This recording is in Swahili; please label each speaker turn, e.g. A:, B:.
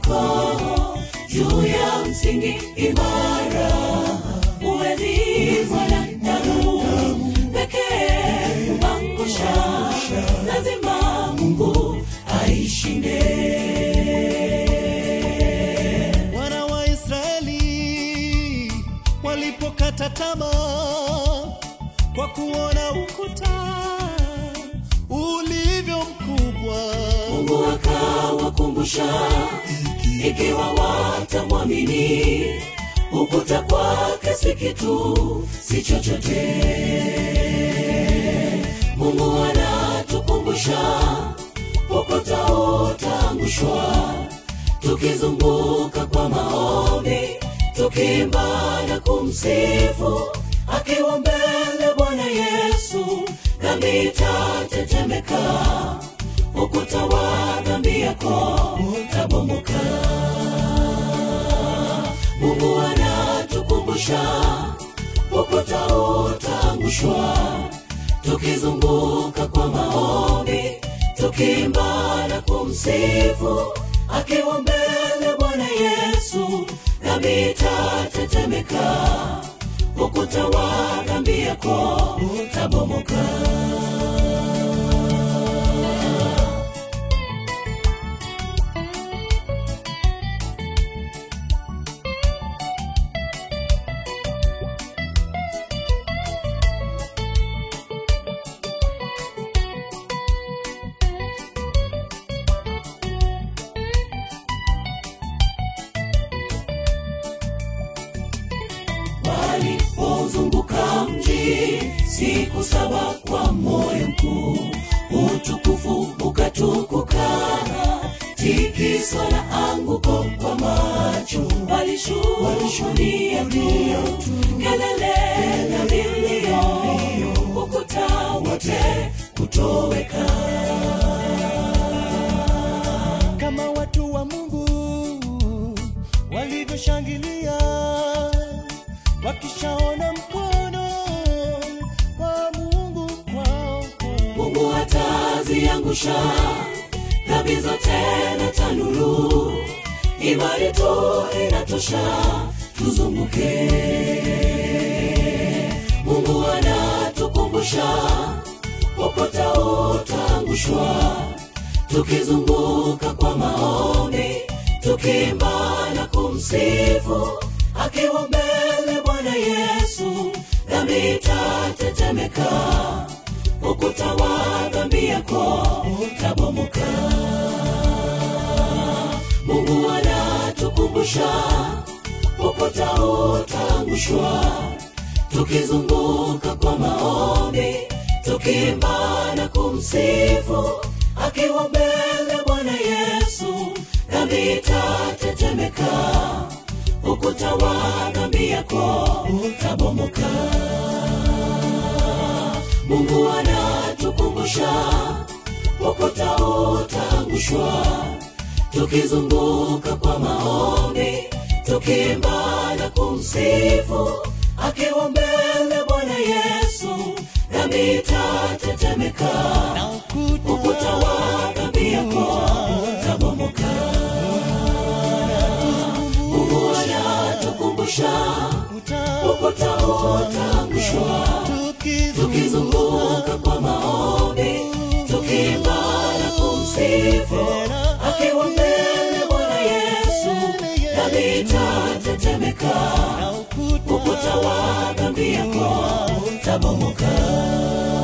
A: yako juu ya msingi imara uwezi mwanadamu pekee kumangusha lazima mungu aishinde
B: wana wa Israeli walipokata tamaa kwa kuona ukuta ulivyo mkubwa,
A: mungu akawakumbusha ikiwa watamwamini ukuta kwake si kitu si chochote mungu anatukumbusha ukuta utaangushwa tukizunguka kwa maombi tukiimba na kumsifu akiwa mbele bwana yesu dhambi itatetemeka ukuta wa dhambi yako utabomoka mungu anatukumbusha ukuta utaangushwa tukizunguka kwa maombi tukiimba na kumsifu akiwa mbele bwana yesu dhambi itatetemeka ukuta wa dhambi yako utabomoka walipozunguka mji siku saba kwa moyo mkuu utukufu ukatukuka tikiswa na anguko kwa macho walishuhudia tu kelele na vilio ukuta wote kutoweka
B: kama watu wa Mungu walivyoshangilia wakishaona mkono wa Mungu kwao.
A: mungu ataziangusha dhambi zote na tanuru imani tu inatosha tuzunguke mungu anatukumbusha ukuta utaangushwa tukizunguka kwa maombi tukiimba na kumsifu akiwa mbele bwana yesu dhambi itatetemeka ukuta wa dhambi yako utabomoka mungu anatukumbusha ukuta utaangushwa tukizunguka kwa maombi tukiimba na kumsifu akiwa mbele bwana yesu dhambi itatetemeka ukuta wa dhambi yako utabomoka mungu anatukumbusha ukuta utaangushwa tukizunguka kwa maombi tukiimba na kumsifu akiwa mbele bwana yesu dhambi itatetemeka
B: na ukuta
A: ukuta wa dhambi yako utabomoka mungu anatukumbusha ukuta utaangushwa tukizunguka kwa maombi tukiimba na kumsifu akiwa mbele bwana yesu dhambi itatetemeka
B: na ukuta
A: ukuta wa dhambi yako utabomoka